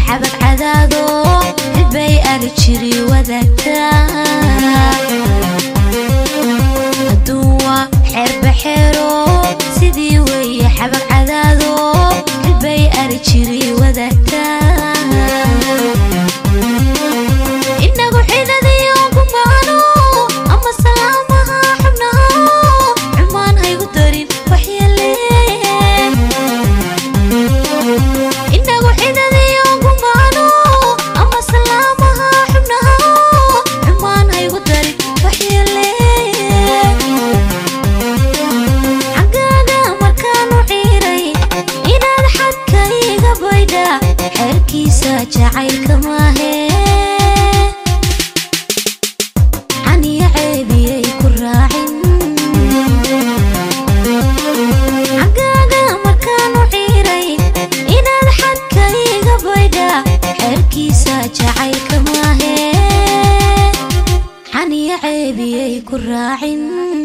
xabad cadaado xilbay ari jiri wadaagtaa aduun waa xeerbaxeero sidii weeye xabad cadaado xilbay ari jiri wadaagtaa inagu xidadiyo gumaano ama salaamaha xubnaha xumaan haygu darin waxyeele inagu xidadiyo gumaano ama salaamaha xubnaha xumaan haygu darin waxyeele xaggaaga markaanu ciiray inaad xadka iga baydha xeerkiisa jacaylka maahe xaniya ceebiyay ku raacin xaggaaga markaanu ciiray inaad xadka iga baydha xeerkiisa jacaylka maahe xaniya ceebiyay ku raacin